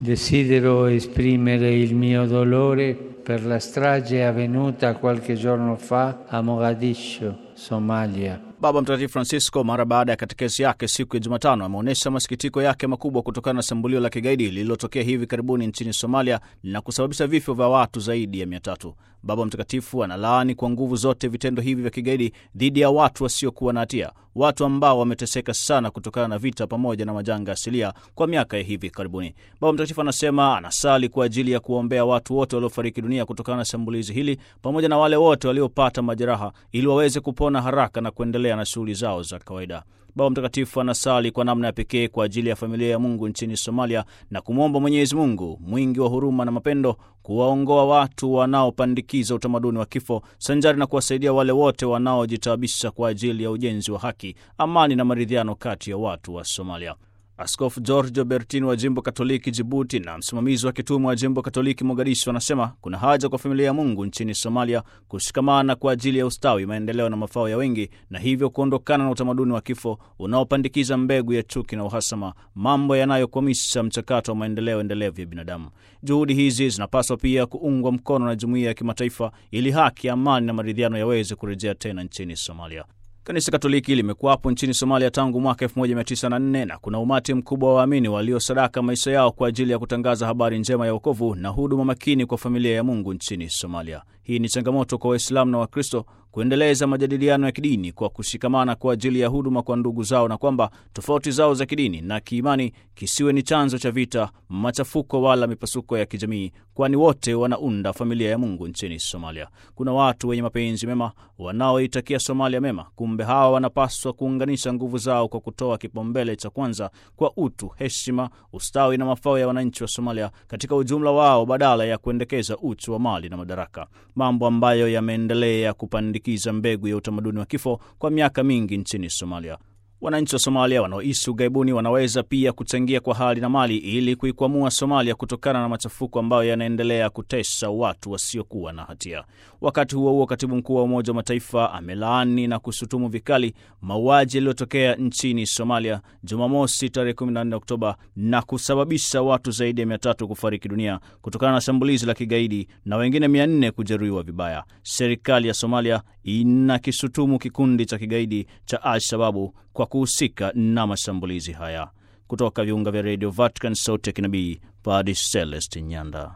Desidero esprimere il mio dolore per la strage avvenuta qualche giorno fa a Mogadiscio, Somalia. Baba Mtakatifu Francisco mara baada ya katekesi yake siku ya Jumatano ameonyesha masikitiko yake makubwa kutokana na shambulio la kigaidi lililotokea hivi karibuni nchini Somalia na kusababisha vifo vya watu zaidi ya mia tatu. Baba Mtakatifu analaani kwa nguvu zote vitendo hivi vya kigaidi dhidi ya watu wasiokuwa na hatia, watu ambao wameteseka sana kutokana na vita pamoja na majanga asilia kwa miaka ya hivi karibuni. Baba Mtakatifu anasema anasali kwa ajili ya kuwaombea watu wote waliofariki dunia kutokana na shambulizi hili pamoja na wale wote waliopata majeraha ili waweze kupona haraka na kuendelea na shughuli zao za kawaida. Baba Mtakatifu anasali kwa namna ya pekee kwa ajili ya familia ya Mungu nchini Somalia na kumwomba Mwenyezi Mungu mwingi wa huruma na mapendo kuwaongoa watu wanaopandikiza utamaduni wa kifo sanjari na kuwasaidia wale wote wanaojitaabisha kwa ajili ya ujenzi wa haki, amani na maridhiano kati ya watu wa Somalia. Askofu Giorgio Bertini wa jimbo Katoliki Jibuti na msimamizi wa kitume wa jimbo Katoliki Mogadishu anasema kuna haja kwa familia ya Mungu nchini Somalia kushikamana kwa ajili ya ustawi, maendeleo na mafao ya wengi, na hivyo kuondokana na utamaduni wa kifo unaopandikiza mbegu ya chuki na uhasama, mambo yanayokwamisha mchakato wa maendeleo endelevu ya binadamu. Juhudi hizi zinapaswa pia kuungwa mkono na jumuiya ya kimataifa ili haki, amani na maridhiano yaweze kurejea tena nchini Somalia. Kanisa Katoliki limekuwapo nchini Somalia tangu mwaka 1904 na kuna umati mkubwa wa waamini waliosadaka maisha yao kwa ajili ya kutangaza habari njema ya wokovu na huduma makini kwa familia ya Mungu nchini Somalia. Hii ni changamoto kwa Waislamu na Wakristo kuendeleza majadiliano ya kidini kwa kushikamana kwa ajili ya huduma kwa ndugu zao, na kwamba tofauti zao za kidini na kiimani kisiwe ni chanzo cha vita, machafuko wala mipasuko ya kijamii, kwani wote wanaunda familia ya Mungu nchini Somalia. Kuna watu wenye mapenzi mema wanaoitakia Somalia mema, kumbe hawa wanapaswa kuunganisha nguvu zao kwa kutoa kipaumbele cha kwanza kwa utu, heshima, ustawi na mafao ya wananchi wa Somalia katika ujumla wao, badala ya kuendekeza uchu wa mali na madaraka, mambo ambayo yameendelea kupandikiza mbegu ya utamaduni wa kifo kwa miaka mingi nchini Somalia. Wananchi wa Somalia wanaoishi ughaibuni wanaweza pia kuchangia kwa hali na mali ili kuikwamua Somalia kutokana na machafuko ambayo yanaendelea kutesa watu wasiokuwa na hatia. Wakati huo huo, katibu mkuu wa Umoja wa Mataifa amelaani na kushutumu vikali mauaji yaliyotokea nchini Somalia Jumamosi tarehe 14 Oktoba na kusababisha watu zaidi ya mia tatu kufariki dunia kutokana na shambulizi la kigaidi na wengine mia nne kujeruhiwa vibaya. Serikali ya Somalia inakishutumu kikundi cha kigaidi cha Al-Shababu kwa kuhusika na mashambulizi haya. Kutoka viunga vya redio Vatican, sauti ya kinabii, Padre Celeste Nyanda.